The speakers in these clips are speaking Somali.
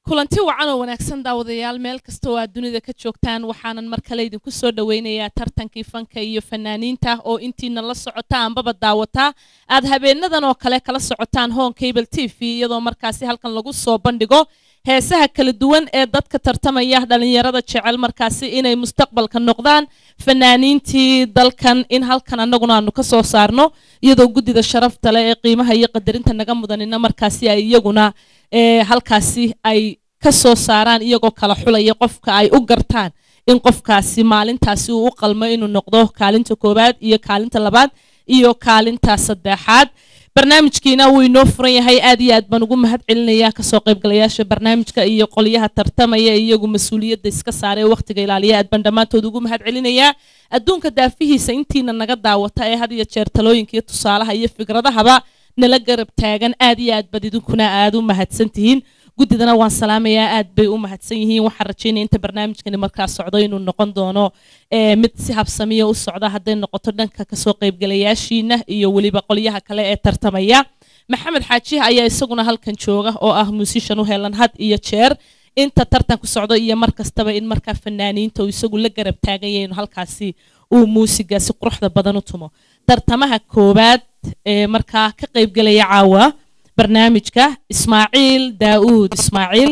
kulanti wacan oo wanaagsan daawadayaal meel kasta oo aad dunida ka joogtaan waxaanan mar kale idinku soo dhoweynayaa tartankii fanka iyo fanaaniinta oo intiina la socota anbaba daawataa aad habeenadan oo kale kala socotaan hon cable t v iyadoo markaasi halkan lagu soo bandhigo heesaha kala duwan ee dadka tartamaya dhalinyarada jecel markaasi inay mustaqbalka noqdaan fanaaniintii dalkan in halkan annaguna aanu ka soo saarno iyadoo guddida sharafta leh ee qiimaha iyo qadarinta naga mudanina markaasi ay iyaguna halkaasi ay ka soo saaraan iyagoo kala xulaya qofka ay u gartaan in qofkaasi maalintaasi uu u qalmo inuu noqdo kaalinta koowaad iyo kaalinta labaad iyo kaalinta saddexaad barnaamijkiina wuu inoo furan yahay aad iyo aad baan ugu mahad celinayaa kasoo qaybgalayaasha barnaamijka iyo qolyaha tartamaya iyagu mas-uuliyadda iska saaree wakhtiga ilaaliya aad baan dhammaantood ugu mahad celinayaa adduunka daafihiisa intiina naga daawata ee had iyo jeer talooyinka iyo tusaalaha iyo fikradahaba nala garab taagan aad iyo aad bad idinkuna aad u mahadsan tihiin guddidana waan salaamayaa aad bay u mahadsan yihiin waxaan rajaynaya inta barnaamijkani markaa socdo inuu noqon doono mid si habsamiya u socda hadday noqoto dhanka kasoo qaybgalayaashiina iyo weliba qolyaha kale ee tartamaya maxamed xaaji ayaa isaguna halkan jooga oo ah muusishan u helan had iyo jeer inta tartanku socdo iyo mar kastaba in markaa fanaaniinta uu isagu la garab taaganya inu halkaasi uu muusigaasi quruxda badan u tumo tartamaha koowaad ee markaa ka qaybgelaya caawa barnaamijka ismaaciil daauud ismaaciil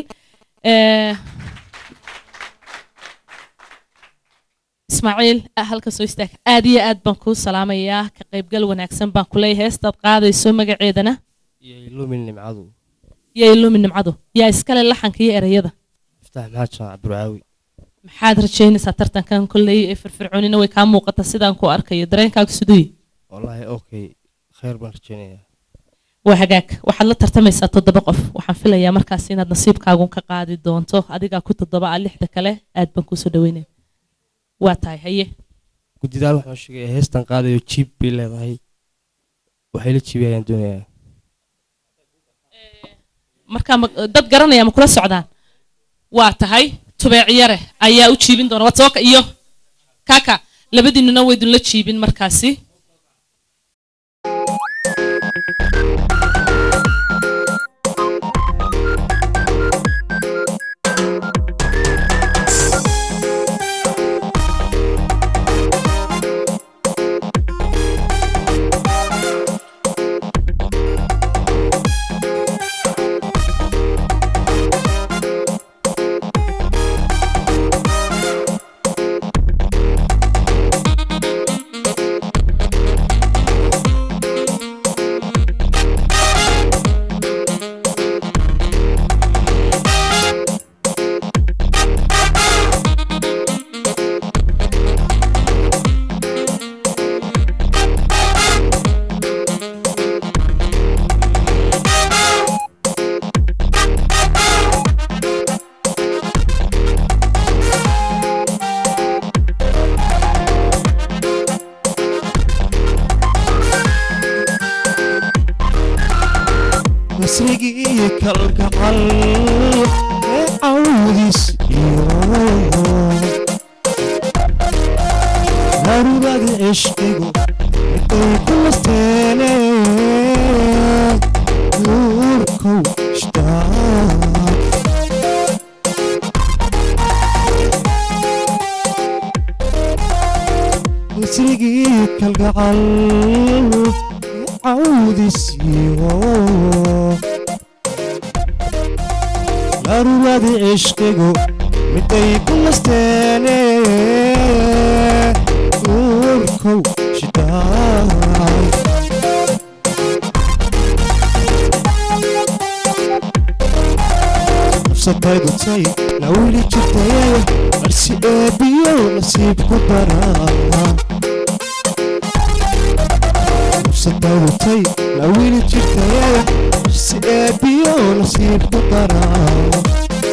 ismaaciil halka soo istaag aad iyo aad baan kuu salaamayaa ka qaybgal wanaagsan baan kuleeyahay heestaad qaadayso magaceedana yaylumin nimcadu yaa ilumi nimcadu yaa iskale laxanka iyo ereyada iftax maxaad shaac burcaawi maxaad rajaynaysaa tartankan kolley ee firfircoonina way kaa muuqata sidaan ku arkayo dareenkaagu siduuyi wallaahi okay khayr baan rajaynayaa waa hagaag waxaad la tartamaysaa toddoba qof waxaan filayaa markaas inaad nasiibkaagun ka qaadi doonto adigaa ku toddoba a lixda kale aad baan kuusoo dhaweynaya waa tahay haye guddidaal waxaan sheegayaa heestan qaadayo jiib bay leedahay waxay la jiibay ayaan doonayaa markaa dad garanaya ma kula socdaan waa tahay tubeecyare ayaa u jiibin doona wadsooka iyo kaka labadiinuna waydunla jiibin markaasi nasrigii kalgacal ee cawdiis iyo harubada cishqigu miday ku nasteene nuurkow ishtaaq nasrigii kalgacal cawdisiyo laruradi cishqigu miday ku nasteene nuurkow shidaay nafsataydu tay la wili jirtaye marsi eebiyo nasiib ku daraa nafsatawtay la wili jirtaye si eebiyo nasiib ku daraa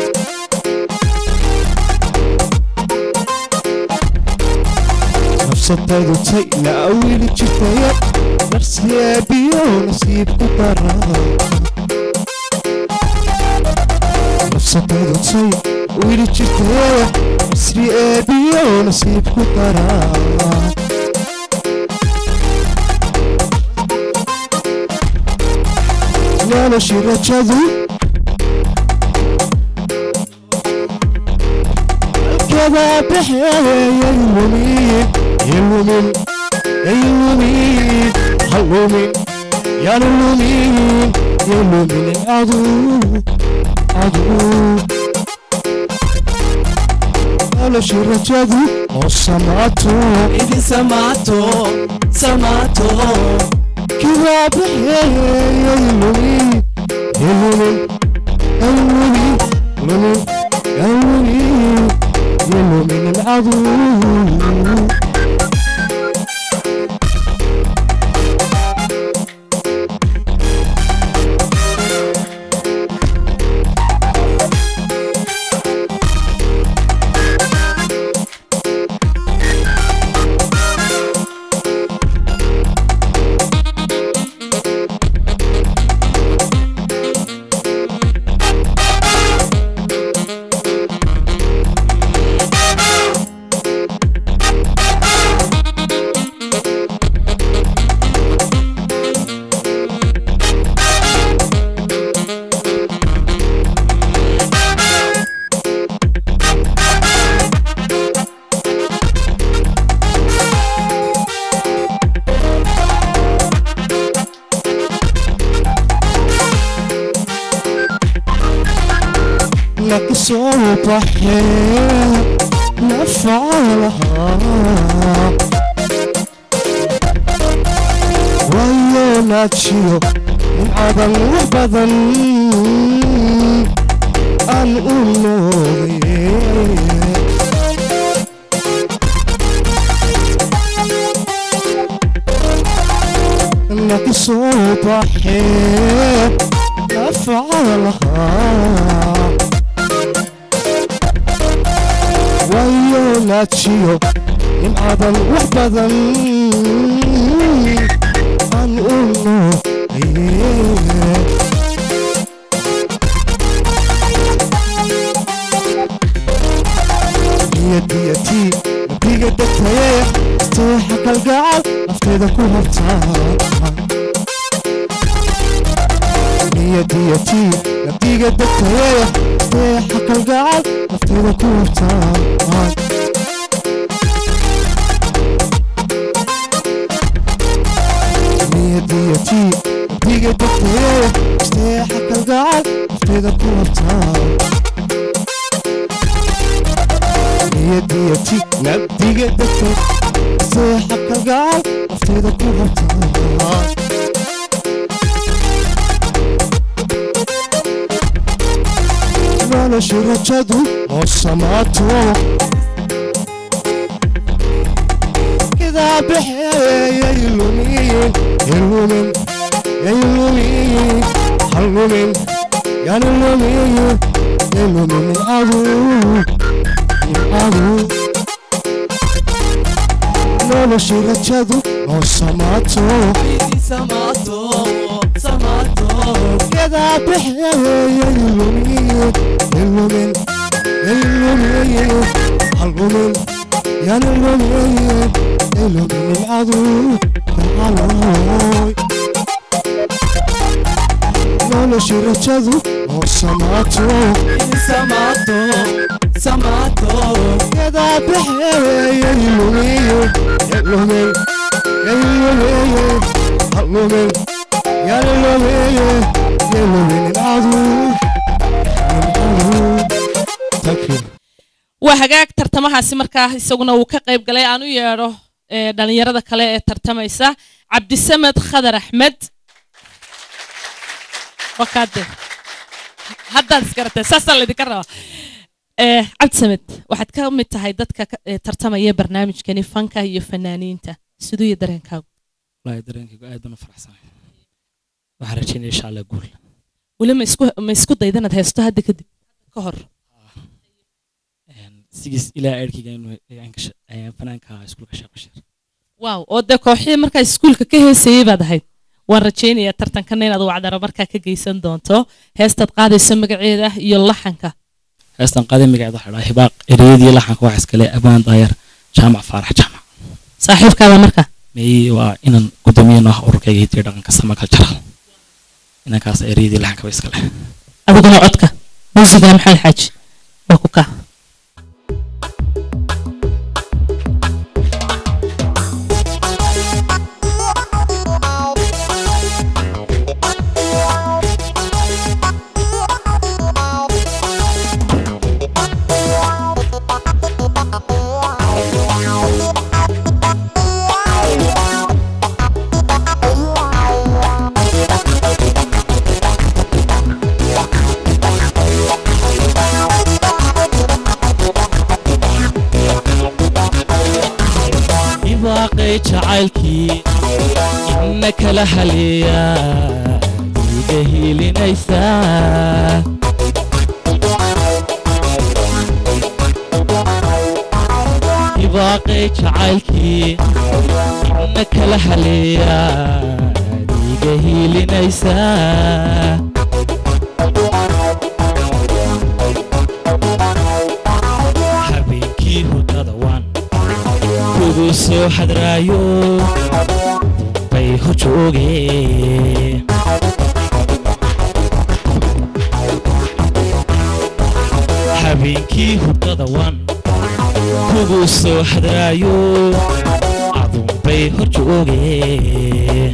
nafsataydu tay la wili jirtaye marsi eebiyo nasiib ku daraa nafsataydu tay wili jirtaye masri eebiyo nasiib ku daraa noloshii rajadu كذا بحيل يلومين يلومين يلومين هلومين يا لومين يلومين العدو عدو noloshi rajadu oo samaato idin samaato samaato kidaa baxeeya lumin yelumin yelumin lumin yelumin yelumin alcadu لك صوب حيل نفعلها ويا ناتشيو من عدن وبدن أن أموري لك صوب حيل نفعلها wayo naajiyo in aadan wax badan aan u nooye niyadiyatii nabiga degtaye isteexa kalgacal nafteeda ku habtaa niyadiyatii nabiga degtaye isteexa kalgacal nafteeda ku habtaa niyadiyatii nabiga degtaye isteexa kalgacal nafteeda ku habtaa niyadiyati nabdiga degtay isteexa kalgacal nafteeda ku habtaa noloshi rajadu oo samaato kidaa baxeeya ilumiin ilumin ilumin halumin yani lumin ilumin adu adu noloshi rajadu oo samaato idin samaato samaato kidaa baxeeya ilumin ilumin ilumin halumin yani lumin ilumin adu dacaloy noloshi rajadu oo samaato idin samaato samaato كذا بحيل يلومي يلومي يلومي يلومي يلومي يلومي العدو تكفي waa hagaag tartamahaasi markaa isaguna uu ka qayb galay aan u yeedho ee, dhallinyarada kale ee tartamaysa cabdisamed khadar axmed wakaade haddaad isgaratee saasaa laydinka rabaa Ee, cabdisamed waxaad ka mid tahay dadka ka- ee, tartamaya barnaamijkani fanka iyo fanaaniinta siduu iyo dareenkaagu wallaahi dareenkaygu aad baan u faraxsanahay waxaan rajaynaya insha allah guul weli ma isku ma isku dayda inaad haysto hadda kadib ka hor sigiis ilaa eerkayga inuu ayaan ka sha- ayaan fanaanka iskuulka sheekh bashiir waaw oo dee kooxihii markaa iskuulka ka heesayey baad ahayd waan rajaynayaa tartankana inaad wacdaro markaa ka geysan doonto heestaad qaadayso magaceeda iyo laxanka heestan qaaday magaceeda waxaa dhahaa hibaaq ereyadii laxanka wax iskale abaan daayar jaamac faarax jaamac saaxiibkaada marka may waa inan gudoomiye noo ah ururkayga hidiyo dhaqanka sama cultural inankaas ereyadii laxanka ba iskale adiguna codka muusiga maxamed xaaji waa ku kaa hibaaqay jacaylkii inna kala haleeyaa iga hiilinaysaa hibaaqay jacaylkii inna kala haleeyaa iga hiilinaysaa habeenkii hurdada waan kugu soo hadraayo bay hor joogeen habeenkii hurdada waan kugu soo hadraayo adun bay hor joogeen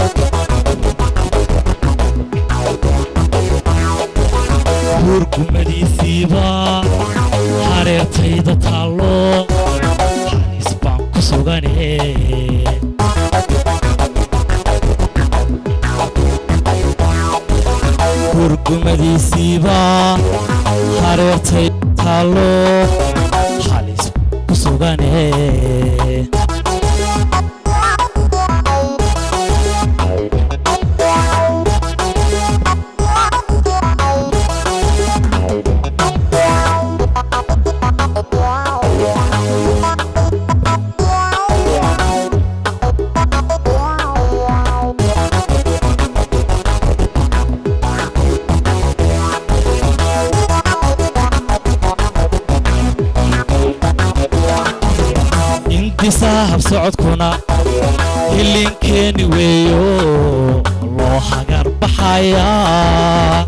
hurgumadiisiiba hareertayda taallo halis baan ku sugane hurgumadiisiiba hareertayda taallo halis baan ku sugane intisaa habsocodkuna hilinkeeni weeyo loo hagar baxayaa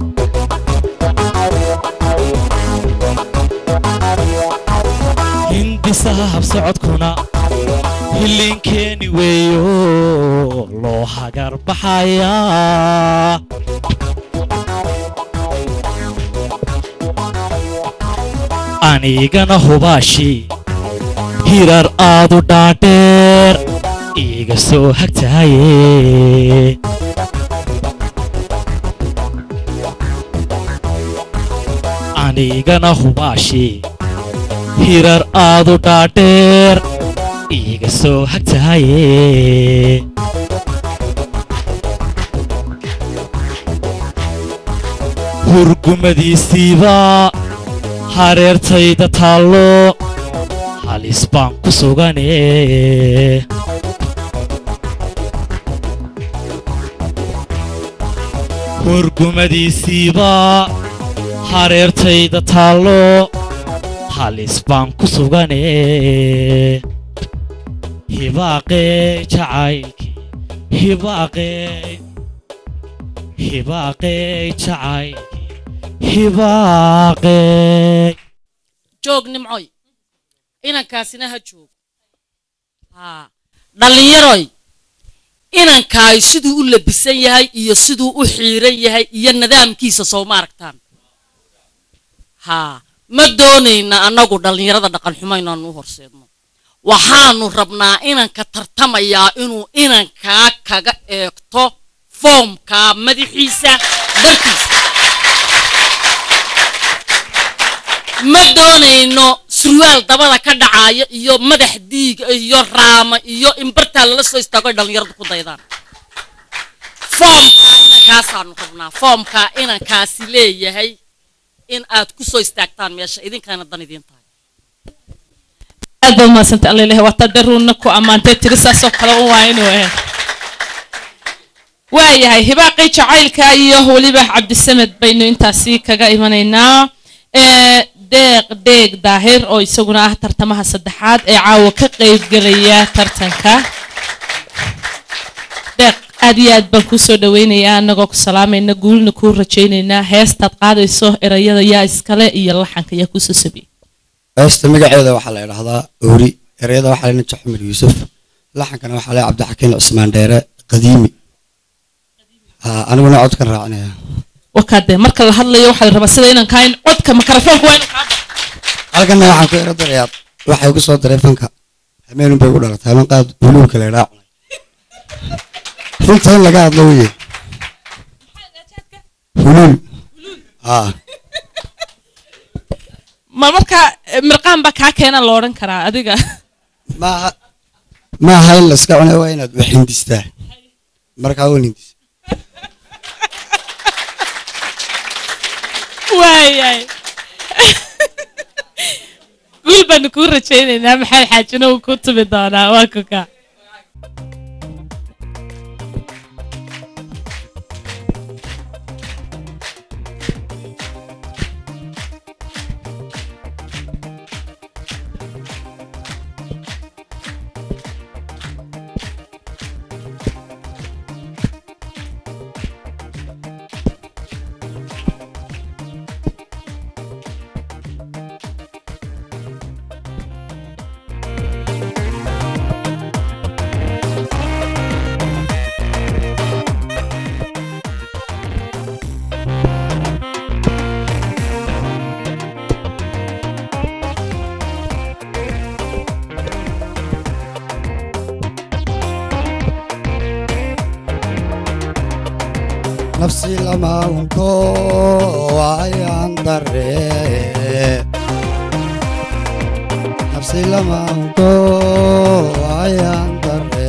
hindisaha habsocodkuna hilinkeeni weeyo loo hagar baxayaa anigana hubaashi hirar aadu dhaadheer iiga soo hagtaaye anigana hubaashi hirar aadu dhaadheer iiga soo hagtaaye hurgumadiisiiba hareertayda taallo halis baan ku sugane hurgumadiisiiba hareertayda taallo halis baan ku sugane hibaaqee jacaylkii hibaaqee hibaaqee jacaylkii hibaaqee joog nimcoy inankaasina ha joogo haa dhallinyaroy inankaay siduu u labisan yahay iyo siduu u xiiran yahay iyo nidaamkiisa soo ma aragtaan haa ma doonayna annagu dhallinyarada dhaqan xumo inaanu u horseedno waxaanu rabnaa inanka tartamayaa inuu inankaa kaga eegto foomkaa madaxiisa dartiisa ma doonayno surwaal dabada ka dhacaayo iyo madax diig iyo raama iyo in bartaa lala soo istaago ay dhallinyaradu ku daydaan foomkaa inankaasaanu rabnaa foomkaa inankaasi leeyahay in aad ku soo istaagtaan meesha idinkana dan idiin tahay aad baad umahadsantay alla ilahay waa tadaruuna ku ammaantay tiri saasoo kale u waa inuu eh waayahay hibaaqii jacaylka iyo weliba cabdisamed baynu intaasi kaga imanaynaa ee deeq deeg daahir oo isaguna ah tartamaha saddexaad ee caawa ka qaybgelaya tartanka deeq aad iyo aad baan kuu soo dhaweynayaa annagoo ku salaamayna guulna kuu rajaynaynaa heestaad qaadayso erayada yaa iskale iyo laxanka yaa kuusoo sabiyey heesta magaceeda waxaa la idhaahdaa oori ereyada waxaa lena jaxmir yuusuf laxankana waxaa le cabdixakiin cusmaan dheere qadiimi ha aniguna codkan raacinaya wakaade marka la hadlayo waxaa la rabaa sida inaan kaa in codka makarafoonka waa inuu kaa baxo halkana waxaan ku ero darayaa waxay ku soo daray fanka hameenun bay ku dhalatay haman qaad buluugka la idhaa cunay runta in laga hadlo weye huluul ha ma marka eh, mirqaan baa kaa keena la odhan karaa adiga maaha ma aha in layska cunay waa inaad wax hindistaa markaa waa hindis waayay guul baanu kuu rajaynaynaa maxamed xaajina uu ku tumi doonaa waa kuka nafsi lama unko waayaan darre nafsi lama unko waayaan darre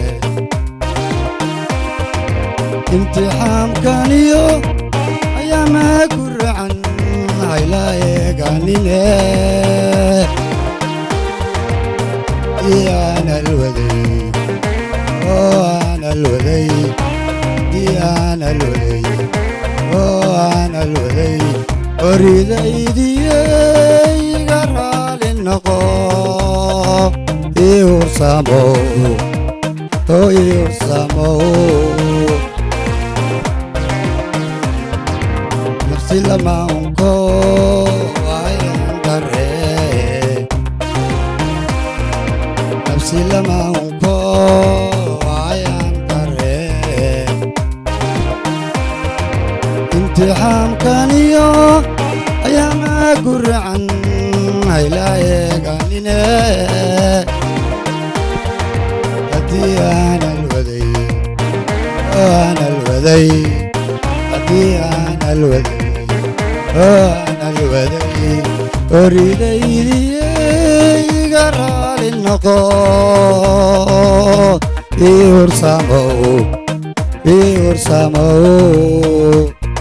imtixaamkaniyo ayaama ku racan hayla eeganine iyaan alwaday oo aan alwaday aan alwaday oo aan alwaday oridaydiiga raali noqo ii hursamo oo ii hursamo nafsi lama unko ayaan darre nafsi lama unko ayaan darre imtixaamkaniyo ayaama guracan hayla eeganine haddii aan alwaday oo aan alwaday haddii aan alwaday oo aan alwaday oridaydiiga raali noqo ii hursamow ii hursamow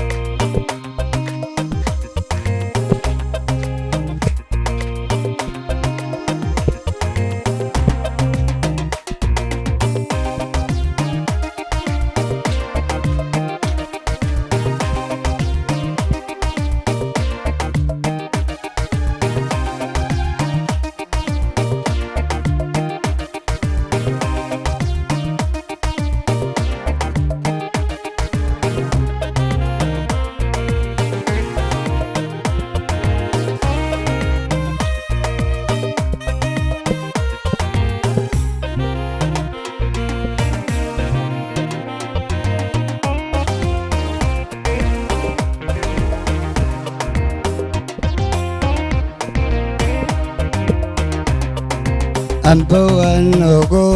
amba waan ogo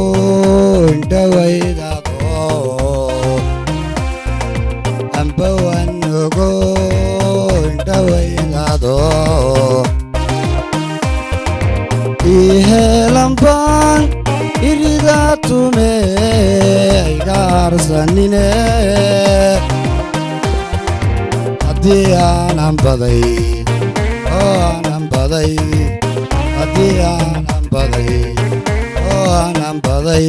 indhawaydado amba waan ogo indhawaydado iheelan baan irida tume aygaarsanine haddii aanan baday oo aanan baday haddii aanan baday oo aanan baday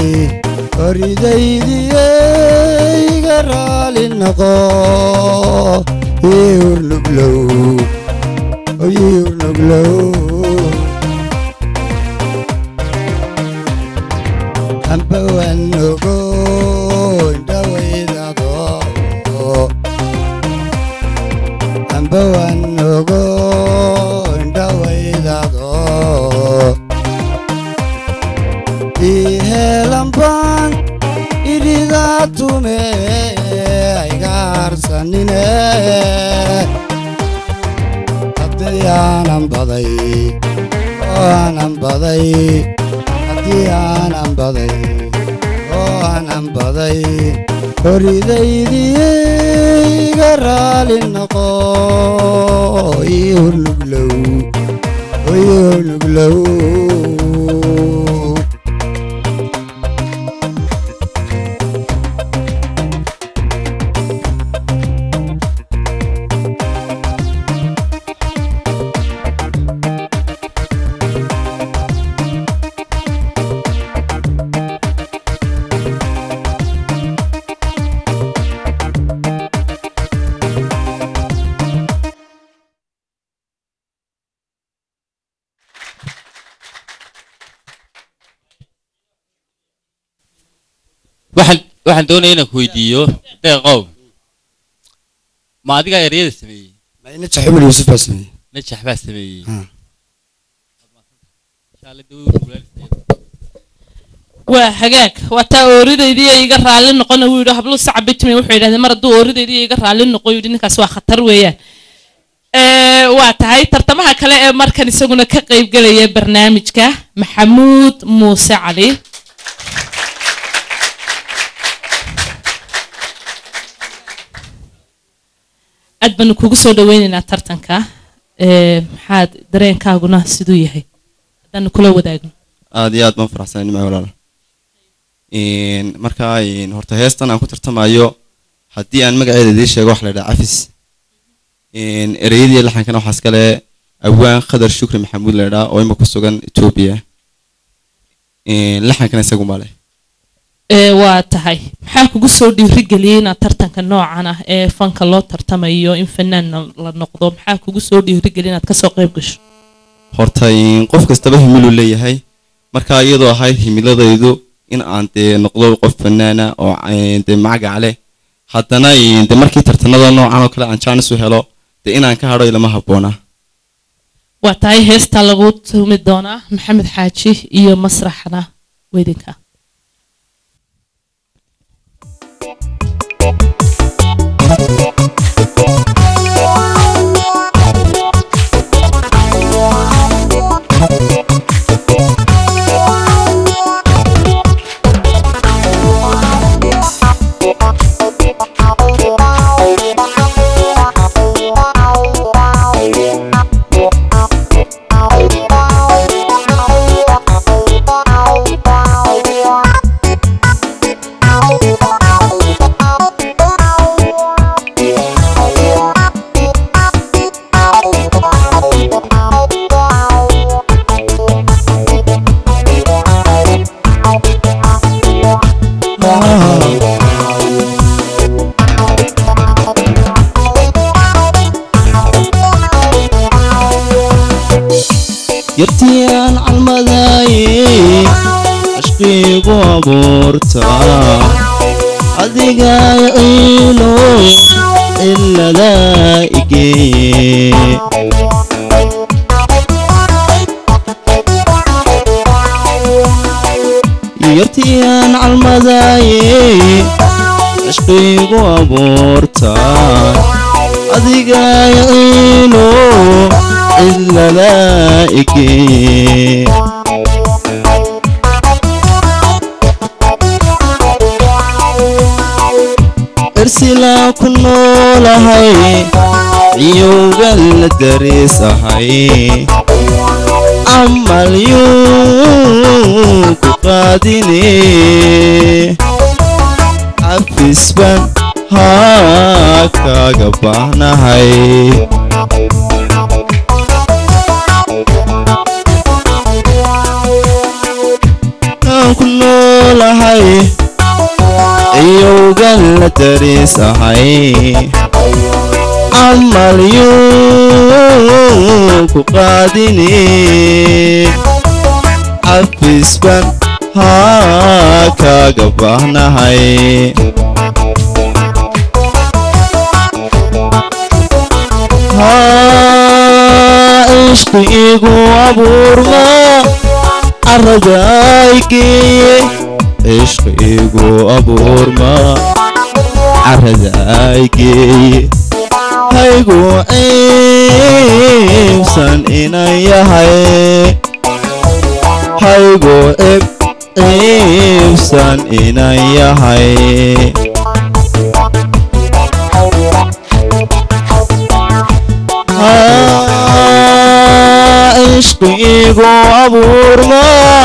oridaydiiga raali noqo ii urnuglow ii urnuglow amba waan ogo indhawaydado amba waan ogo indhawaydado iheelan baan irida tume aygaarsanine haddii aanan baday oo aanan baday haddii aanan baday oo aanan baday horidaydiiga raali noqo ii hurnuglow ii hurnuglow waxaan waxaan doonaya inaan ku weydiiyo deeqow ma adigaa ereyada sameeyey najax cumar yuusuf baa sameeyey najax baa sameeyey Ah. Insha Allah dawada wuu kulaaleysaa. waa hagaag waa taa ooridaydii ay iga raalli noqona wuu yidhi hablu sacab bitmi wuxuu yidhahdee mar hadduu ooridaydii iga raalli noqo yidhi ninkaas waa khatar weeyaan Ee, waa tahay tartamaha kale ee markan isaguna ka qaybgelaya barnaamijka maxamuud muuse cali aad baanu kugu soo dhaweynaynaa tartanka Ee, maxaad dareenkaaguna siduu yahay haddaanu kula wadaagno aad iyo aad baan faraxsanahay nimco walaal Een, marka een, horta heestan aan ku tartamayo haddii aan magaceeda idiin sheego waxa la yidhaha cafis Een, ereyadii laxankana waxaas kale awaan khadar shukri maxamuud la yidhaha oo ima ku sugan etoobiya Een, laxankana isagu ma leh ee waa tahay maxaa kugu soo dhiirigeliyey inaad tartanka noocan ah ee fanka loo tartamayo in fanaan la noqdo maxaa kugu soo dhiirigeliyey inaad kasoo qayb gasho horta een, qof kastaba himiluu leeyahay marka iyadoo ahayd himiladaydu in aan dee noqdo qof fanaana oo een, dee magac leh haddana een, dee markii tartanada noocan oo kale aan jaanis u helo dee inaan ka hadho ilama habboona waa tahay heesta lagu tumi doonaa maxamed xaaji iyo masraxna weydinka yartii aan calmadaaye cashqiigu abuurta adiga ciilo ciladaa igeeye yartii aan calmadaaye cashqiigu abuurta adiga ciilo ciladaa igeeye ersilaa ku noolahay ciyowga la dariisahay camal yuu ku qaadine cafisban haa kaaga baahnahay aan ku noolahay ciyowgan la dariisahay camal yuu ku qaadine cafisban haa kaaga baahnahay haa ishqi igu abuurma caradaaygeeye ishqi igu abuurma caradaaygeeye haygu ciibsan inan yahay haygu cib ciibsan inan yahay ishqiigu abuurma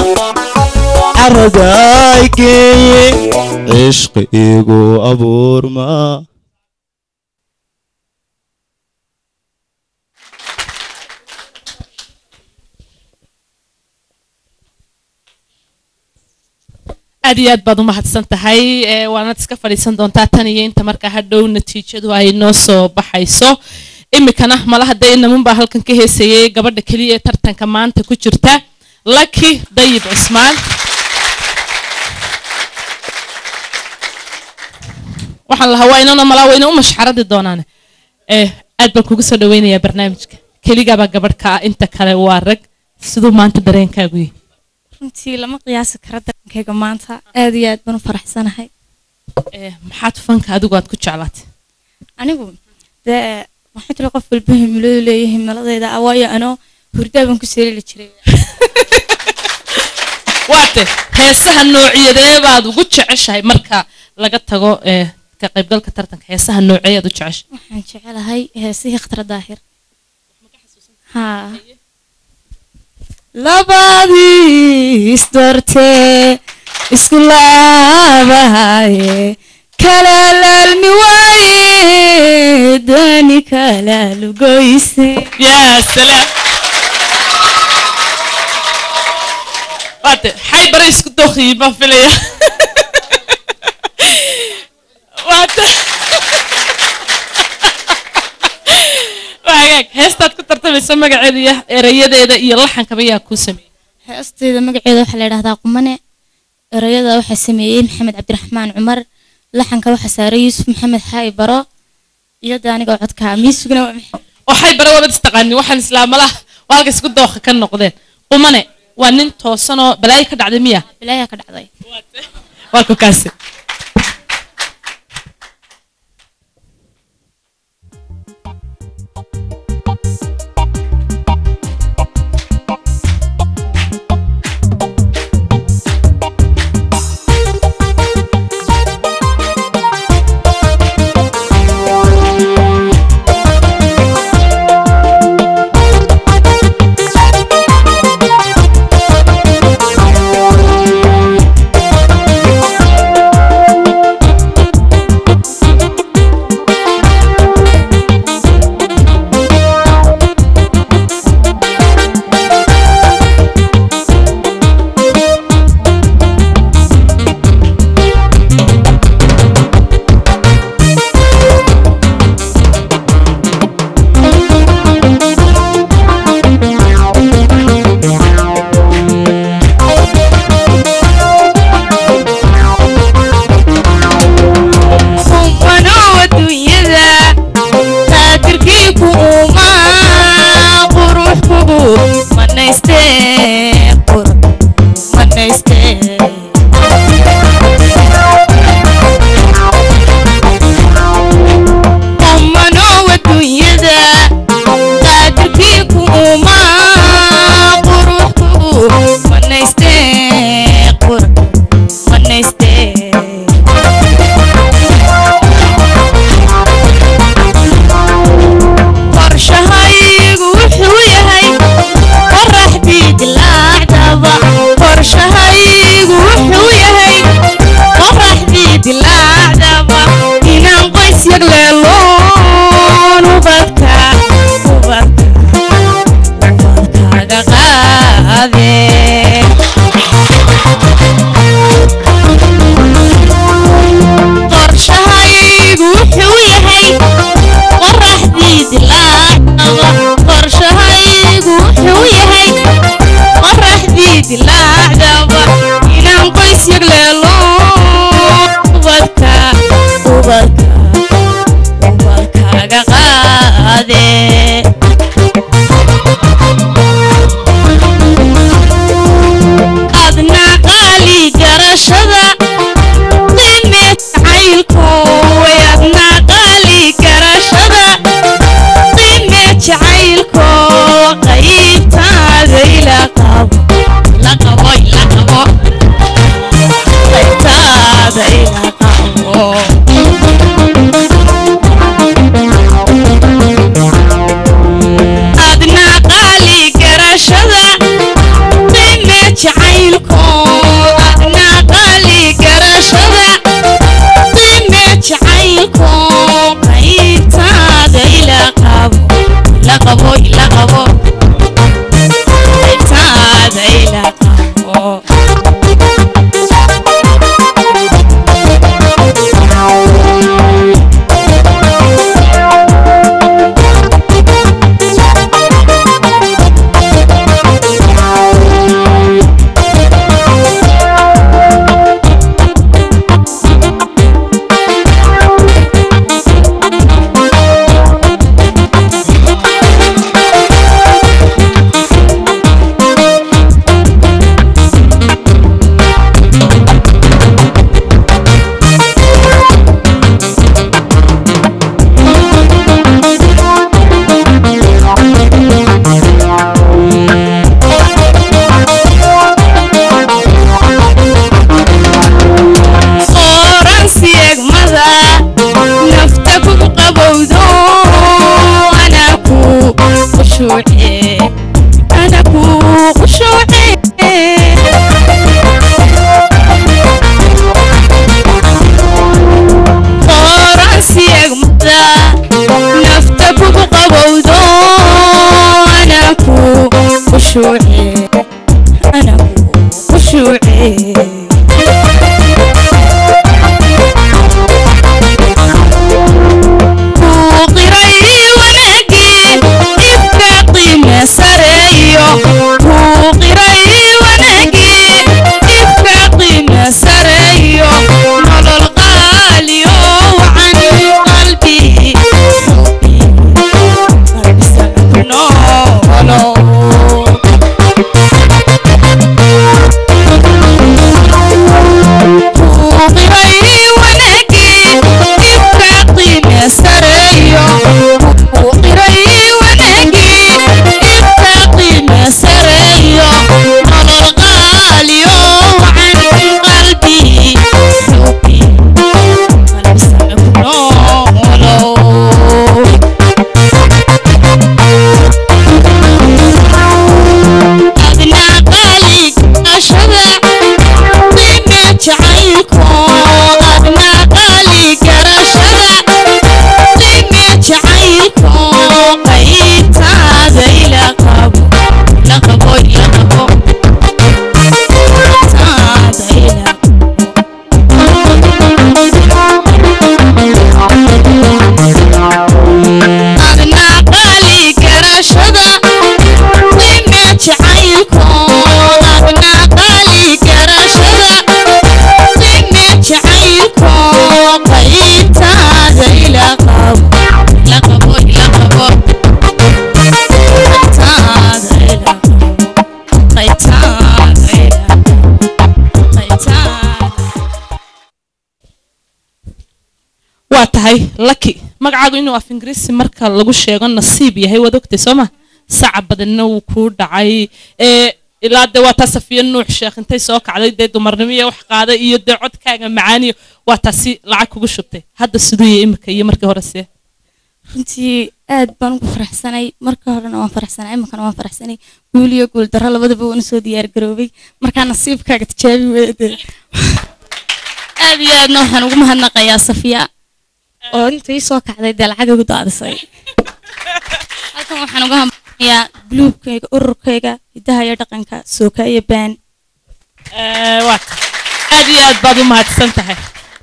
caradaaygeeye ishqiigu abuurma aad iyo aad baad umahadsan tahay ee waanaad iska fadhiisan doontaa tan iyo inta markaa hadhow natiijadu ay noo soo baxayso imikana malaha dee inamunbaa halkan ka heesayay gabadha keliya ee tartanka maanta ku jirta laki dayib cusmaan waxaan lahaa waa inana malaa wayna u mashxaradi doonaan eh aad baan kugu soo dhaweynayaa barnaamijka keligaabaa gabadh ka ah inta kale waa rag siduu maanta dareenkaagu yihi runtii lama qiyaasi karo darankayga maanta aad iyo aad baan u faraxsanahay Eh, maxaad fanka adigu aad ku jeclaatay anigu dee waxaa jira qof walba himiladu leeyahay himiladayda ah waayo anoo hurdaa baan ku seelili jiray waate heesaha noociyadee baad ugu jeceshahay marka laga tago eh, ka qaybgalka tartanka heesaha nooceeyaad u jeceshahay waxaan jecelahay heesihii khatara daahir haa labadii isdoortee isku laabahaye kala laalmi waaye dani kala lugoyse yaa salaam waate xay bare isku dooqiyey baan filaya waate waa hagaag heestaad ku tartamaysa magaceeda iyo erayadeeda iyo laxankaba yaa kuu sameeyey heestayda magaceeda waxaa la yidhahdaa qumane erayada waxaa sameeyey maxamed cabdiraxmaan cumar laxanka waxaa saaray yuusuf maxamed xaa'i baro iyo de aniga codka miisugna waa maxay waxay bare wabad istaqaanin waxaan islaamalaha waa halka isku dooqa ka noqdeen qumane waa nin toosanoo balaayo ka dhacday miya bilaayaa ka dhacday waa ku kaasi Kumano adduunyada taajirkii ku uma qurux kugu manaystee qurux manaystee Kumano adduunyada taajirkii ku uma qurux kugu manaystee qurux manaystee qorshahaygu wuxuu yahay qoraxdii dilaacdaba qorshahaygu wuxuu yahay qoraxdii dilaacdaba inaan qoys yagleeloon ubadka ubadka ubadkaaga qaade qorshahaygu wuxuu yahay qoraxdii dilaacdaba qorshahaygu wuxuu yahay qoraxdii dilaacdaba inaan qoys yagleelo ubadka ubadka ubadkaaga qaade nafta kugu qabowdo ana ku khushuuce ana ku khushuuce waa tahay laki magacaagu inuu af ingiriisi marka lagu sheego nasiib yahay waad ogtay soo ma saca badanna wuu kuu dhacay ee ilaa dee waa taa safiya nuux sheekh intay soo kacday dee dumarnimo iyo wax qaaday iyo dee codkaaga macaaniyo waa taasi lacag kugu shubtay hadda siduu yahay imika iyo markii hore see runtii aad baan ugu faraxsanay marka horena waan faraxsanay iminkana waan faraxsanay guul iyo guul darro labadaba waan usoo diyaar garoobay markaa nasiibkaaga tijaabi weede aad iyo aadna waxaan ugu mahadnaqayaa safiya oo inta ii soo kacday dee lacag igu daadisay halkan waxaan uga hambayaa guluubkayga ururkayga hidaha iyo dhaqanka sooka iyo baan Ee, waa tahay aad iyo aad baad u mahadsan tahay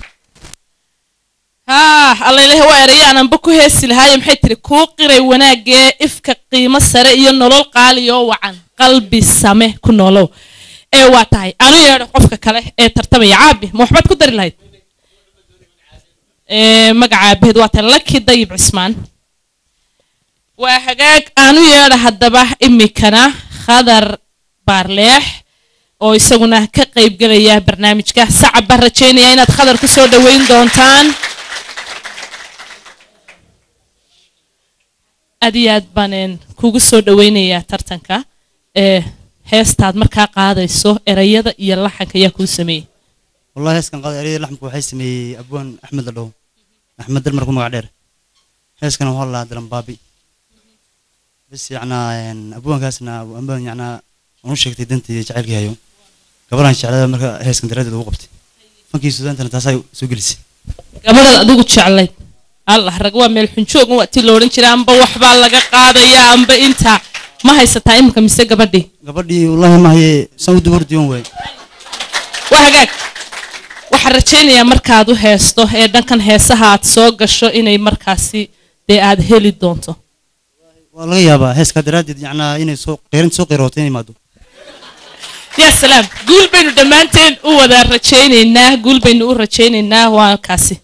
haa allailahi waa erayaananba ku heesi lahaaye maxay tiri kuu qiray wanaagee ifka qiimo sare iyo nolol qaali oo wacan qalbi same ku noolow ee waa tahay anu yeedho qofka kale ee tartamaya caabi ma waxbaad ku dari lahayd ee magaca aabaheed waa tahay laki dayib cismaan waa hagaag aanu yeedha haddaba imikana khadar baarleex oo isaguna ka qaybgelaya barnaamijka sacab baan rajaynaya inaad khadar ku soo dhoweyn doontaan aad iyo aad baan een, kugu soo dhoweynayaa tartanka ee heestaad markaa qaadayso erayada iyo laxanka ayaa kuu sameeyey والله هسكن قاضي أريد لحم كوحي سمي أبوان أحمد اللو أحمد المركو مقعدير هسكن هو الله دلم بابي بس يعني يعني أبوان كاسنا أبوان يعني ونشك تدنتي جعل هايو قبل أن شعلا مركا هسكن درادة وقبتي فانكي سودان تنا تاساي سوجلسي gabadhaad adigu jeclayd allah rag waa meel xunjoog waa ti la odhan jiray amba waxbaa laga qaadaya amba inta ma haysataa iminka mise gabadhii قبل والله ما هي سود ورد يوم وين waa hagaag waxaan rajaynayaa markaad u heesto ee dhankan heesaha aad soo gasho inay markaasi dee aad heli doonto والله يابا هسكا درادة يعني إني سوق قيرن سوق قيروتين ما دو yaa salaam guul baynu dhammaanteen u wada rajaynaynaa guul baynu u rajaynaynaa waa kaasi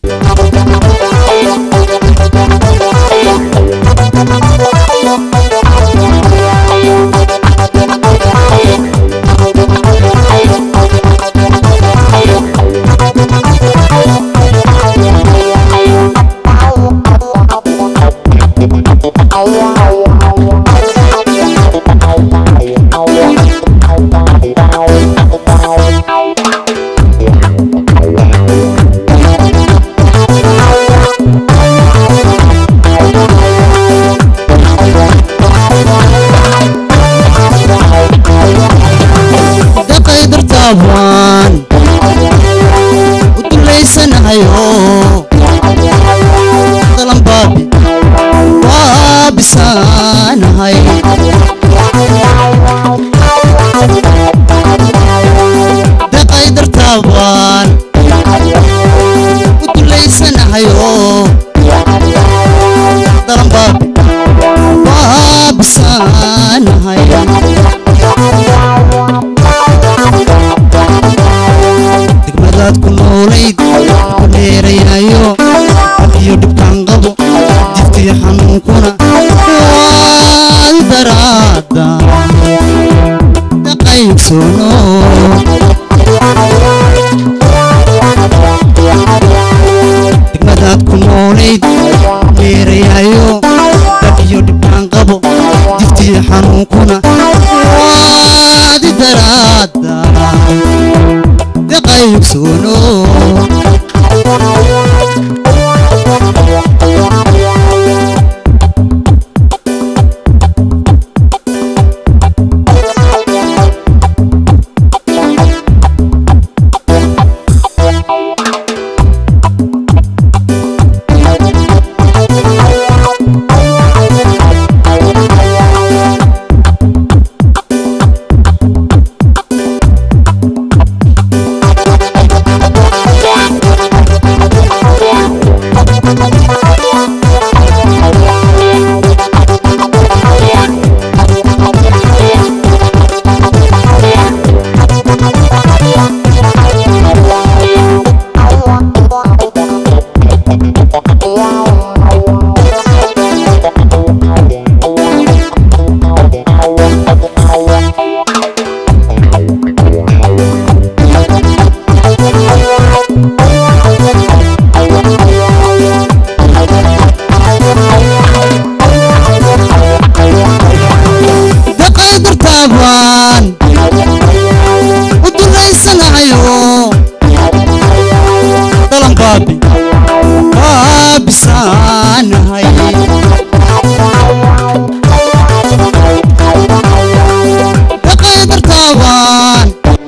Thank qaybdartaabaan u dulaysanahayo dalanbaabi waabisaanahay daqaydartaabaan u dulaysanahayo dalanbaabi waabisaanahay degmadaad ku noolayd ku dheerayayo iyo dhibkaan qabo jiftii xanuunkuna waad daraada daqaybsoono degmadaad ku noolayd dheerayayo dab iyo dhibkaan qabo jiftii xanuunkuna waad daraada daqaybsoono daqaydartaabaan u dulaysanahayo dalanbaabi waabisaanahay daqaydartaabaan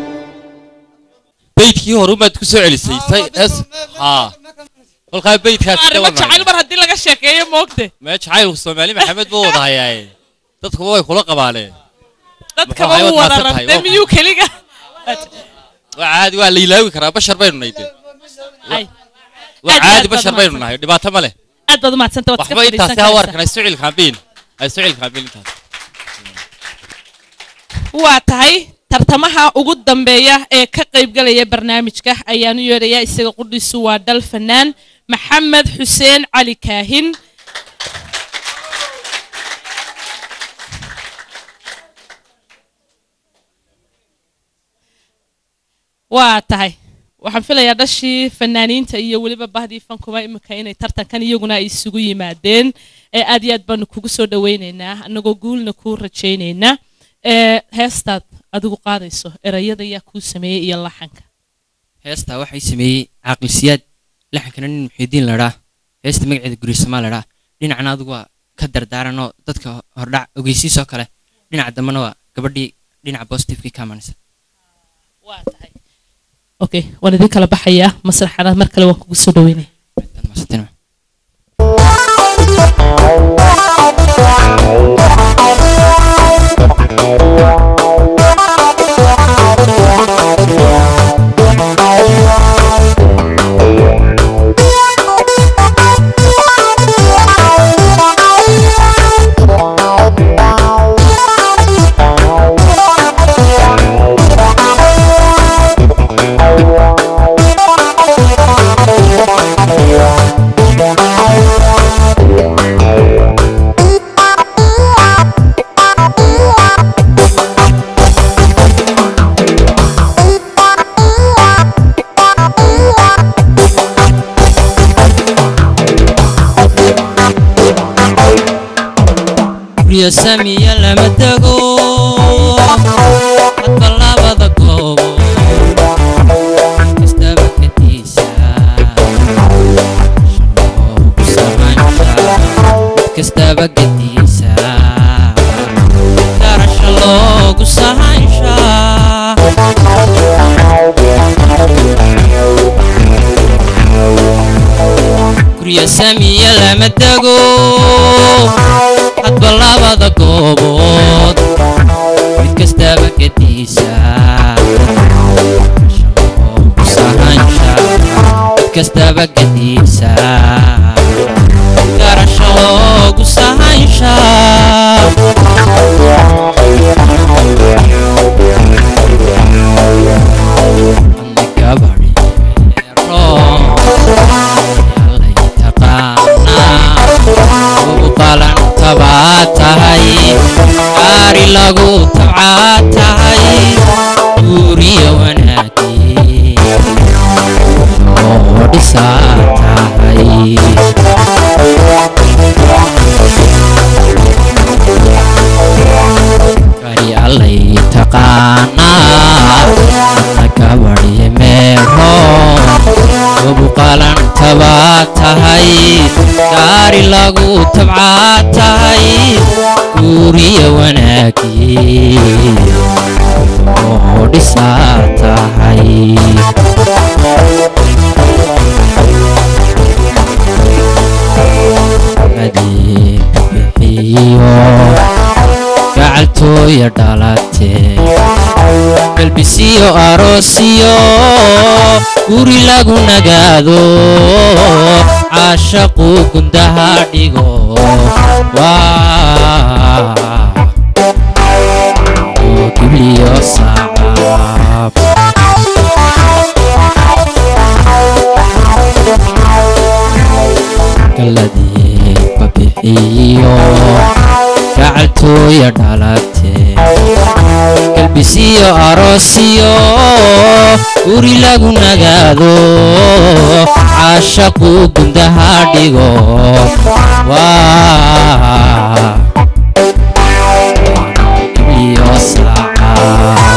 beydkii hore umaad ku soo celisay say es haa kolkaa beydkaas arrimo jacayl mar haddii laga sheekeeyo moogte mee jacaylku soomaali maxamed buu wada hayaaye dadkuba way kula qabaaleen dadkaba Muxuu wuu wada hayad maadsan tahay, rartay waa miyuu keliga waa caadi waa la ilaawi karaa bashar baynu nahay de Ay. waa Aad iyo caadi aad bashar baad baynu nahay dhibaato ma leh aad baad umahadsanta waad iska waxba intaasi fadhiisan ha karaysaa. warkan ay sucil kaambiin ay sucil kaambiin intaas waa tahay tartamaha ugu dambeeya ee ka qaybgalaya barnaamijka ayaanu yeedhayaa isaga qudhiisu waa dhal fanaan maxamed xuseen cali kaahin waa tahay waxaan filayaa dhashii fanaaniinta iyo weliba bahdii fankuba imika inay tartankan iyaguna ay isugu yimaadeen ee aad iyo aad baanu kugu soo dhawaynaynaa annagoo guulna kuu rajaynaynaa ee heestaad adigu qaadayso erayada ayaa kuu sameeyey iyo laxanka heestaa waxay sameeyey caaqilsiyaad laxankana nin muxiidiin ladhaa heesta magaceeda gurisamaa ladhaa dhinacna adigu waa ka dardaaranoo dadka hordhac ogeysiisoo kale dhinaca dambena waa gabadhii dhinaca positivekii ka amanaysa okay waan idin kala baxayaa masraxana mar kale waan kugu soo dhaweynaya guryo samiya lama tago hadba labada goobo kastaba kadiisa shaloogu samansha mid kastaba gadiisa garasha loogu sahansha gurya samiya lama dego hadba labada goobood mid kastaba gediisa sahansha mid kastaba gediisa garasho loogu sahansha tabaa tahay gaari lagu tabcaa tahay guuriya wanaagii oo dhisaa tahay gaari allay taqaanaa na gabadhi meero wabuqalan tabaa tahay gaari lagu tabcaa tahay guuriya wanaagii oo dhisaa tahay adeeg bixiyo gacaltooya dhalatee galbisiyo aroosiyo guri lagu nagaado caashaqu gundaha dhigo waa oo gibliyo sacaab galadii babixiyo gacaltooya dhalatee galbisiyo aroosiyo guri lagu nagaado caashaqu gundaha dhigo waa gibliyo sacaab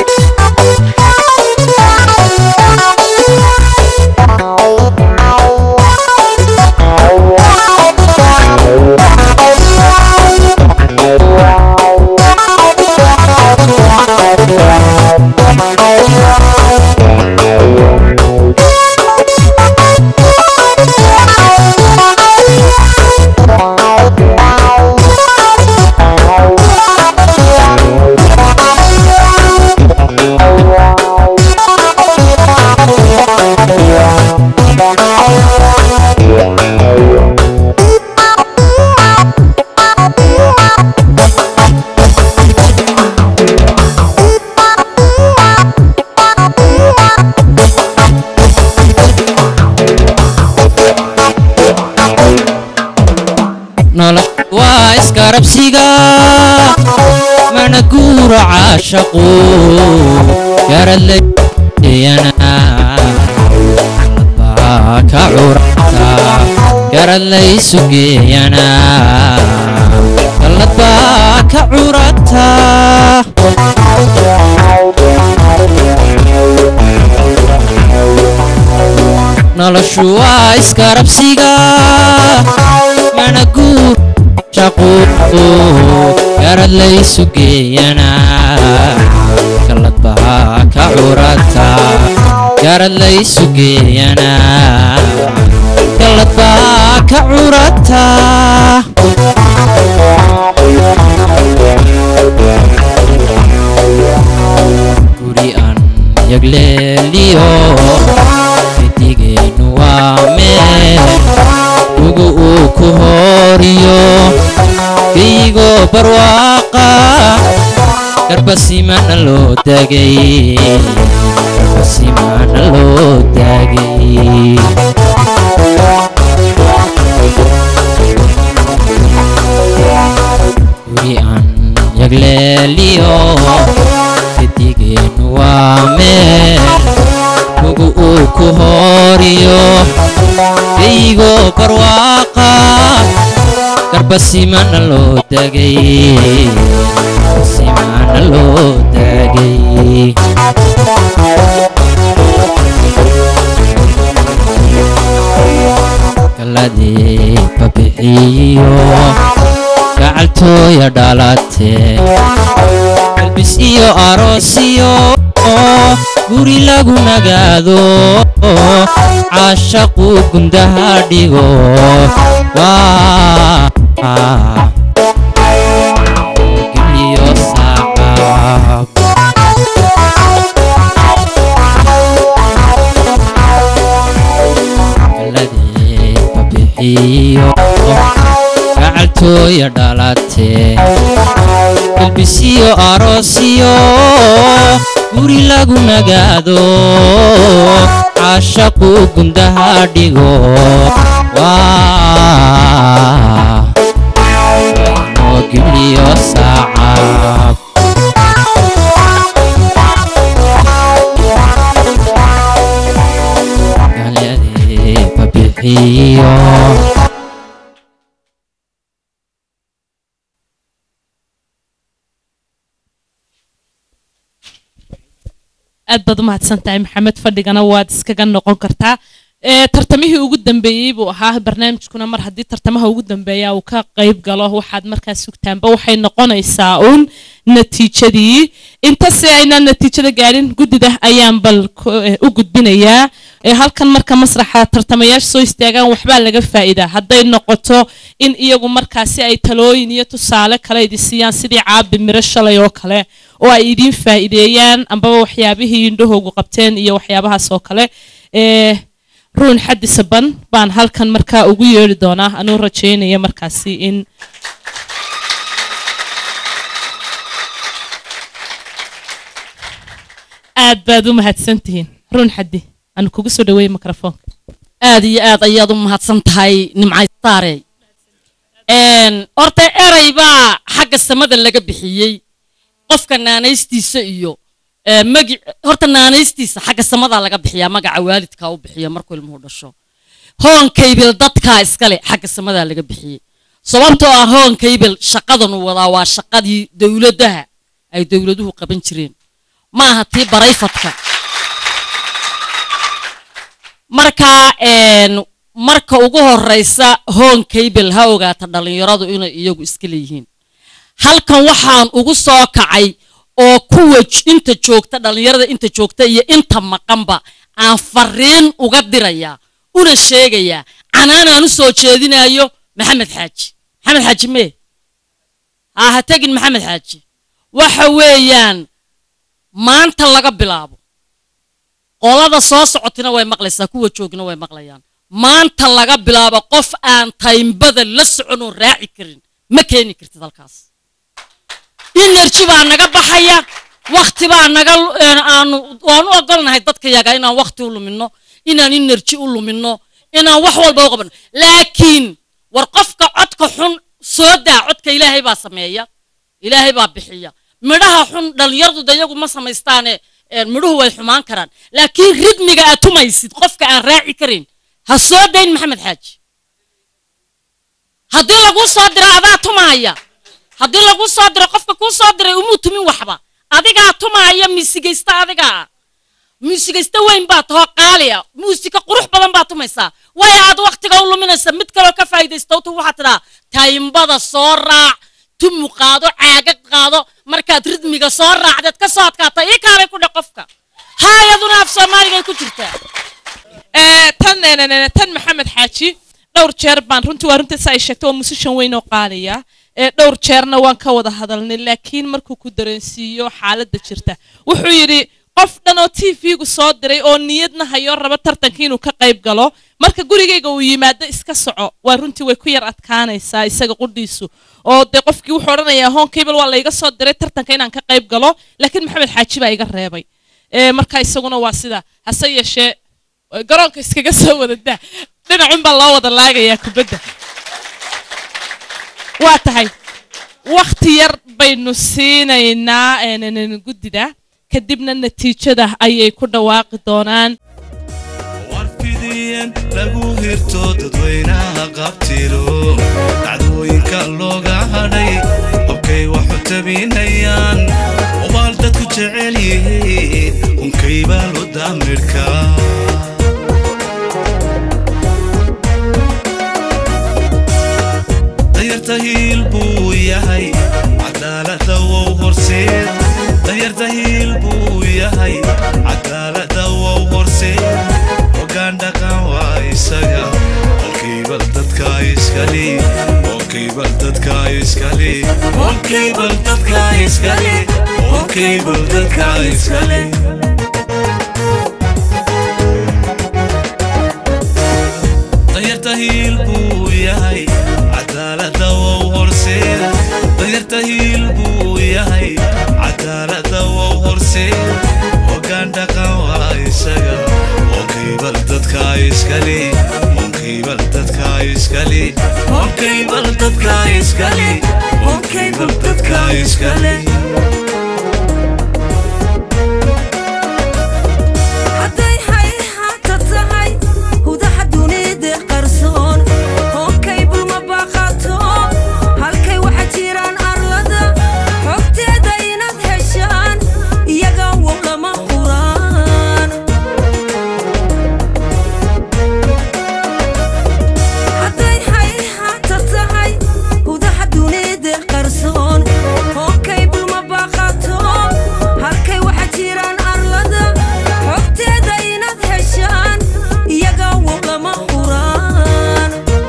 nolol waa iskarabsiga mana guuro caashaqu garadlayana baa ka curata garad laysu geeyana gallad baa ka curata noloshu waa iskarabsiga mana guur shaqu garad laysu geeyana gallad baa ka curata garad laysu geeyana gallad baa ka curata guri aan yagleeliyo midigeennu waa meel ugu uu ku hooriyo geygo barwaaqa garbasimana loo dagay garbasimana loo dagay guri aan yagleeliyo midigeennu waa meel ugu uu ku hooriyo geygo barwaaqa garbasimana loo dagay garbasimana loo dagay galadii babixiyo gacaltooya dhalatee galbis iyo aroosiyo guri lagu nagaado caashaqu gundaha dhigo waa geliyo saacab baladii babixiyo gacaltooya dhalatee galbisiyo aroosiyo guri lagu nagaado caashaqu gundaha dhigo waa inoo geliyo saacab galyadii babixiyo aad baad u mahadsan tahay maxamed fadhigana waad iskaga noqon kartaa ee tartamihii ugu dambeeyey buu ahaa barnaamijkuna mar haddii tartamaha ugu dambeeya uu ka qayb galo waxaad markaa sugtaanba waxay noqonaysaa uun natiijadii intase aynaan natiijada gaadhin guddida ayaan bal ku- eh, u gudbinayaa ee halkan marka masraxa tartamayaasha soo istaagaan waxbaa laga faa'iidaa hadday noqoto in iyagu markaasi ay talooyin iyo tusaale kale idi siiyaan sidii caabi miro shalay oo kale oo ay idiin faa'iideeyaan ambaba waxyaabihii indhahoogu qabteen iyo waxyaabahaas oo kale ee ruun xaddi saban baan halkan markaa ugu yeedhi doonaa anuu rajaynaya markaasi in aad baad u mahadsantihiin ruun xaddi anu kugu soo dhaweeye mikrofoonka aad iyo aad ayaad u mahadsan tahay nimcaystaare horta erey baa xagga samada laga bixiyey qofka naanaystiisa iyo ee, magi horta naanaystiisa xagga samadaa laga bixiyaa magaca waalidkaa u bixiya markuu ilmuhu dhasho hoonkaybil dadkaa iskale xagga samadaa laga bixiyey sababtoo ah hoonkaybil shaqadan uu wadaa waa shaqadii dowladaha ay dowladuhu qaban jireen ma aha tii barayfadka marka een, marka ugu horeysa hoon cable ha ogaata dhallinyaradu inay iyagu iska leeyihiin halkan waxaan ugu soo kacay oo kuwa j- inta joogta dhallinyarada inta joogta iyo inta maqanba aan fariin uga dirayaa una sheegayaa canaanaan u soo jeedinayo maxamed xaaji maxamed xaaji mee ha ha tegin maxamed xaaji waxa weeyaan maanta laga bilaabo qolada soo socotina way maqlaysaa kuwa joogina way maqlayaan maanta laga bilaabo qof aan taymbada la socon oo raaci karin ma keeni kartid halkaas energy baa naga baxaya wakti baa naga lu- een, aanu waanu ogolnahay dadka yaga inaan wakti u lumino inaan energy u lumino inaan wax walba u qabano laakiin war qofka codka xun soo daa codka ilaahay baa sameeya ilaahay baa bixiya midhaha xun dhallinyaradu de iyagu ma samaystaane een, midhuhu way xumaan karaan laakiin ridmiga aad tumaysid qofka aan raaci karin ha soo dayn maxamed xaaji haddii laguu soo diro adaa tumaaya haddii laguu soo diro qofka kuu soo diray umuu tumin waxba adigaa tumaaya miisigaysta adigaa muusigaysta weyn baa tahoo qaaliya muusika qurux badan baa tumaysaa way aad waktiga u luminaysa mid kaloo ka faa'iidaysta tu waxaad tidhaa taymbada soo raac tumu qaado caagag qaado markaad ridmiga soo raacdeed ka soo adkaata ii kaalay ku dhe qofka haayaduna af soomaaligay ku jirtaa ee tan ee, tan maxamed xaaji dhowr jeer baan runtii waa runtii sa ay sheegtay waa musishan weyn oo qaaliya ee dhowr jeerna waan ka wada hadalnay laakiin markuu ku dareensiiyo xaaladda jirta wuxuu yidhi qof dhan oo t v-gu soo diray oo niyadna hayoo raba tartankii inuu ka qayb galo marka gurigayga uu yimaado iska soco waa runtii way ku yar adkaanaysaa isaga qudhiisu oo dee qofkii wuxuu odhanayaa hon cable waa layga soo diray tartanka inaan ka qayb galo laakiin maxamed xaaji baa iga reebay ee marka isaguna waa sida hase yeeshee garoonka iskaga soo wada daa dhinacun baa loo wada laagayaa kubadda waa tahay wakhti yar baynu siinaynaa een, guddida kadibna natiijada ayay ku dhawaaqi doonaan warfidiyeen lagu hirto dadweynaha qabtiro dhacdooyinka looga hadhay qobkay waxu tabinayaan obaal dadku jecel yihiin unkaybaa lo daamirka danyarta hiil buu yahay cadaalada wow horseed danyarta hiil buu yahay cadaalada wow horseed hogaan dhaqan waa dadka iskale okay bal dadka iskale okay bal dadka iskale okay bal dadka iskale danyarta hiil buu yahay cadaalada wow horseed danyarta hiil buu yahay cadaalada wow horseed hoggaan dhaqan waa isaga onkaybal dadka iskale onkaybal dadka iskale onkaybal dadka iskale onkaybal dadka iskale hadday hayhaata tahay hudaha dunida qarsoon hookay bulma baaqato halkay waxa jiraan arlada xogteeda inaad heshaan iyaga wow lama huraan hadday hayhaata tahay hudaha dunida qarsoon hookay bulma baaqato halkay waxa jiraan arlada xogteeda inaad heshaan iyaga wow lama huraan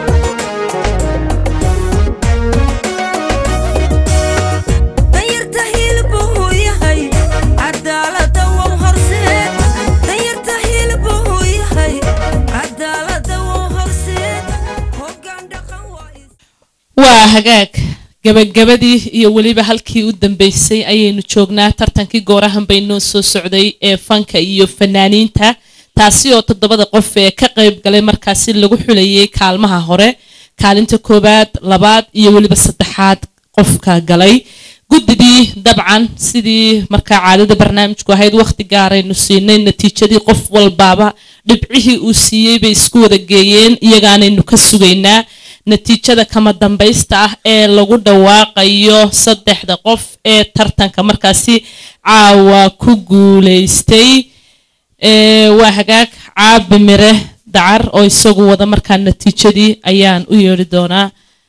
danyarta hilbuu yahay cadaalada wow horseed danyarta hilbuu yahay cadaalada wow horseed hoggaan dhaqan waa waa hagaag gabagabadii iyo weliba halkii u dambeysay ayaynu joognaa tartankii goorahan baynoo soo socday ee fanka iyo fanaaniinta taasi oo toddobada qof ee ka qayb galay markaasi lagu xulayay kaalmaha hore kaalinta koowaad labaad iyo weliba saddexaad qofka galay guddidii dabcan sidii markaa caadada barnaamijku ahayd wakhti gaaraynu siinay natiijadii qof walbaaba dhibcihii uu siiyey bay isku wada geeyeen iyagaanaynu ka sugaynaa natiijada kama dambaysta ah ee lagu dhawaaqayo saddexda qof ee tartanka markaasi caawa ku guulaystay Ee, waa hagaag caabi mire dacar oo isagu wada markaa natiijadii ayaan u yeedhi doonaa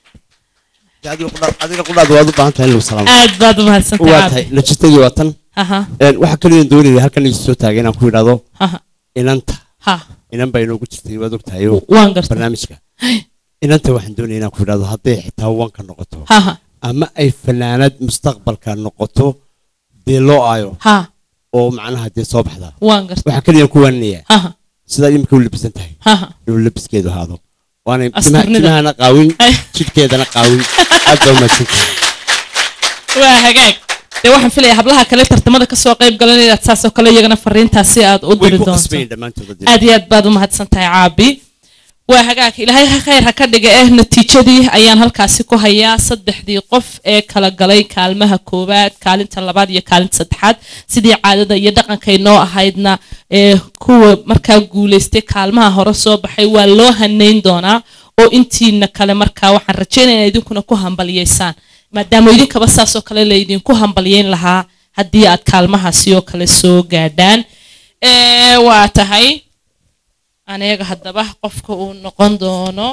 adiga qudhaad waad u baahan tahay in lagu salaamo aad baad u mahadsantahay waa caabi. tahay natiijadii waa tan Aha. Een, waxaa kaliyan doonaya halkan isu soo taagay inaan ku idhaahdo Aha. inanta Ha. inan baa inoogu jirtay waad ogtahay Waan gartay. barnaamijka inanta waxaan doonaya inaan ku idhaahdo hadday xitaa wanka noqoto Haha. ama ay fanaanad mustaqbalka noqoto dee loo aayo Ha. oo macnaha dee soo baxda Waan gartay. waxaan kaliyan ku waaninayaa Haha. sidaa imika u labisan tahay Haha. inuu labiskeedu ahaado waana Astarnida. timaha- timahana qaawin jidhkeedana qaawin aad baa umahadsantahay waa hagaag dee waxaan filayaa hablaha kale tartamada kasoo qayb galan inaad saasoo kale iyagana fariintaasi aad u way diri ku doonto qasbayin dhammaantood hadii- aad iyo aad baad u mahadsan tahay caabi waa hagaag ilaahay ha khayr ha ka dhiga eh natiijadii ayaan halkaasi ku hayaa saddexdii qof ee kala galay kaalmaha koowaad kaalinta labaad iyo kaalinta saddexaad sidii caadada iyo dhaqankay noo ahaydna ee kuwa markaa guulaystay kaalmaha hore soo baxay waa loo hanayn doonaa oo intiina kale markaa waxaan rajeynaya inaad idinkuna ku hambaliyeysaan maadaama idinkaba saasoo kale laydinku hambalyeyn lahaa haddii aad kaalmahaasi oo kale soo gaadhaan Ee, waa tahay aniga haddaba qofka uu noqon doono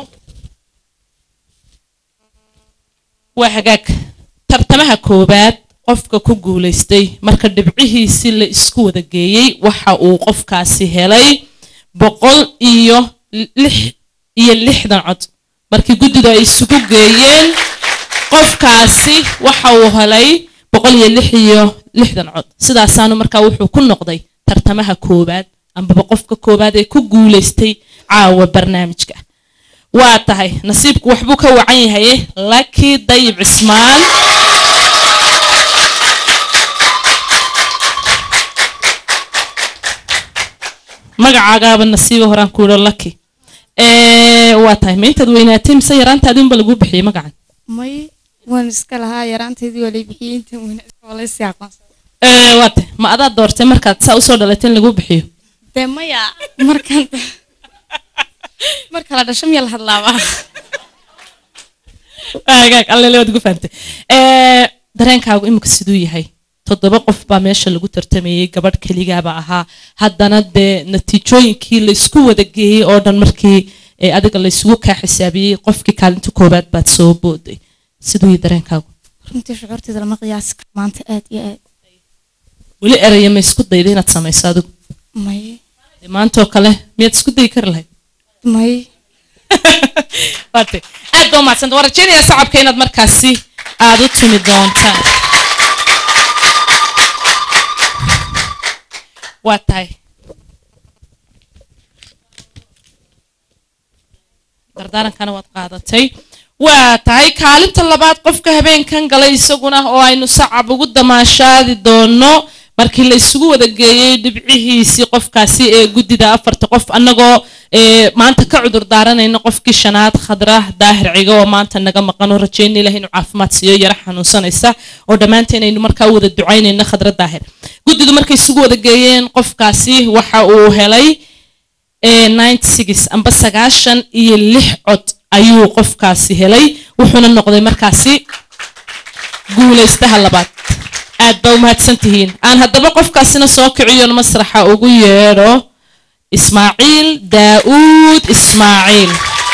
waa hagaag tartamaha koowaad qofka ku guulaystay marka dhibcihiisi la isku wada geeyey waxa uu qofkaasi helay boqol iyo lix iyo lixdan cod markii guddidu ay isugu geeyeen qofkaasi waxa uu helay boqol iyo lix iyo lixdan cod sidaasaanu markaa wuxuu ku noqday tartamaha koowaad ambaba qofka koowaad ee ku guulaystay caawa barnaamijka waa tahay nasiibku waxbuu ka wacan yahay laki dayib cismaan magacaagaaba nasiiba horaan ku idho laki waa tahay ma intaad weynaatay mise yaraantaadii unba laguu bixiyey magacan may waan iska lahaa yaraanteedii waa lay bixiyey inta wanaagsan waa laysii aqoonsan Ee, waa tahay ma adaa doortay markaad saa usoo dhalatay in laguu bixiyo dee maya markaan marka la dhasho miya la hadlaabaa hagaag allele waad ugu fahamtay Ee, dareenkaagu imika siduu yahay toddoba qof baa meesha lagu tartamayey gabadh keligaaba ahaa haddana dee natiijooyinkii la isku wada geeyey oo dhan markii ee, adiga la isugu kaa xisaabiyey qofkii kaalinta koowaad baad soo booday siduu yahay dareenkaagu runtii shucuurteeda lama qiyaasi karo maanta aad iyo aad weli eraya ma isku dayda inaad samayso adigu may Dee maantoo kale miyaad isku dayi kari lahayd may waate aad baa umahadsanta waan rajaynayaa sacabka inaad markaasi aad u tumi doontaan waa tahay dardaarankana waad qaadatay waa tahay kaalinta labaad qofka habeenkan galay isaguna oo aynu sacab ugu damaashaadi doono markii la isugu wada geeyey dhibcihiisii qofkaasi ee guddida afarta qof annagoo ee, maanta ka cudur daaranayna qofkii shanaad khadra daahir ciga oo maanta naga maqan oo rajayna ilaah inuu caafimaad siiyo yara xanuunsanaysa oo dhammaanteen aynu markaa u wada ducaynayna khadra daahir guddidu markay isugu wada geeyeen qofkaasi waxa uu helay ee, 96 amba sagaashan iyo lix cod ayuu qofkaasi helay wuxuuna noqday markaasi guulaystaha labaad aad baa umahadsan tihiin aan haddaba qofkaasina soo kiciyon masraxa ugu yeedho ismaaciil daa'uud ismaaciil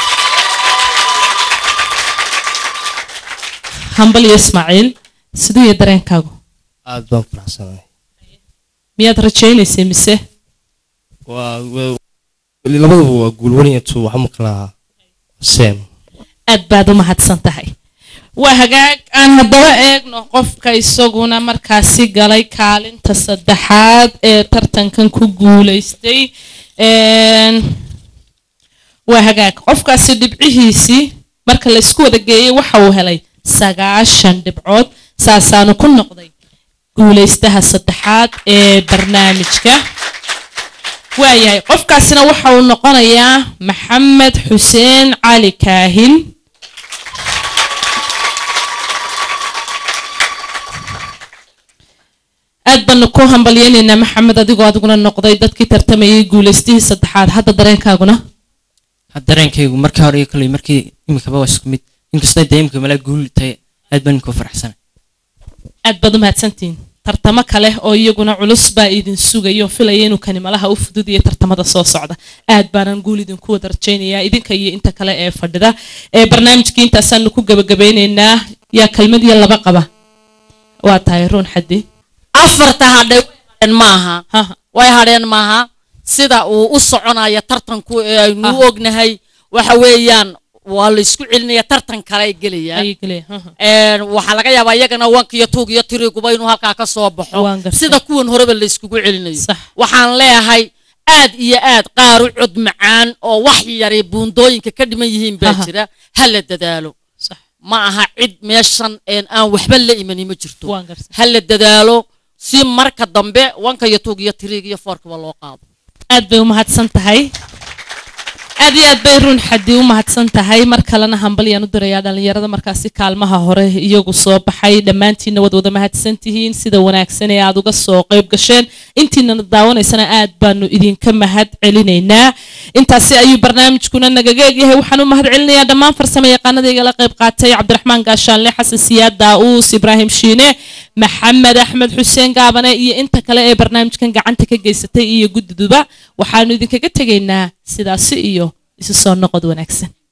hambal iyo ismaaciil siduu iyo dareenkaagu aad baan ku faraxsanahay miyaad rajaynaysay mise waa waa- weli labaduba waa guulwaniyatu waxa ma kala sem aad baad u mahadsan tahay waa hagaag aan haddaba eegno qofka isaguna markaasi galay kaalinta saddexaad ee tartankan ku guulaystay Een, waa hagaag qofkaasi dhibcihiisii marka la isku wada geeyey waxa uu helay sagaashan dhibcood saasaanu ku noqday guulaystaha saddexaad ee barnaamijka waayahay qofkaasina waxa uu noqonayaa maxamed xuseen cali kaahin aad baanu ku hambalyaynaynaa maxamed adigoo adiguna noqday dadkii tartamayay guulaystihii saddexaad hadda dareenkaaguna had dareenkaygu markii hore iyo kale markii imikaba waa isku mid inkastoo dee imika malaa guul tahay aad baan ku faraxsanay aad baad u mahadsantihiin tartamo kale oo iyaguna culus baa idin sugayo filaya inuu kani malaha u fududiyo tartamada soo socda aad baanan guul idinku wada rajaynayaa idinka iyo inta kale ee fadhida ee barnaamijkii intaasaanu ku gabagabeynaynaa yaa kelmad iyo laba qaba waa tahay ruun xaddi afarta hadhay way hadheen maaha way hadheen maaha sida uu u soconaya tartanku ee aynu u ognahay waxa weeyaan waa la isku celinaya tartan kale ay gelayaan Een, waxaa laga yaabaa iyagana wanka iyo tuug iyo tiriguba inuu halkaa ka soo baxo sida kuwan horeba la iskugu celinayo waxaan leeyahay aad iyo aad qaar u cod macaan oo wax yari buundooyinka ka dhiman yihiin baa Aha. jira ha la dadaalo ma aha cid meeshan een aan waxba la imani ma jirto ha la dadaalo si marka dambe wanka iyo tuug iyo tiriig iyo foorkaba loo qaado aad bay u mahadsan tahay aad iyo aad bay ruun xaddi u mahadsan tahay mar kalena hambalyaan u dirayaa dhallinyarada markaasi kaalmaha hore iyagu soo baxay dhammaantiinna wad wada mahadsan tihiin sida wanaagsan ee aad uga soo qayb gasheen intiinana daawanaysana aad baanu idinka mahad celinaynaa intaasi ayuu barnaamijkuna nagaga egyahay waxaan u mahad celinayaa dhammaan farsamo yaqaanada igala qayb qaatay cabdiraxmaan gaashaanle xasan siyaad daa'uus ibraahim shiine maxamed axmed xuseen gaabane iyo inta kale ee barnaamijkan gacanta ka geysatay iyo guddiduba waxaanu idinkaga tegaynaa sidaasi iyo isu soo noqod wanaagsan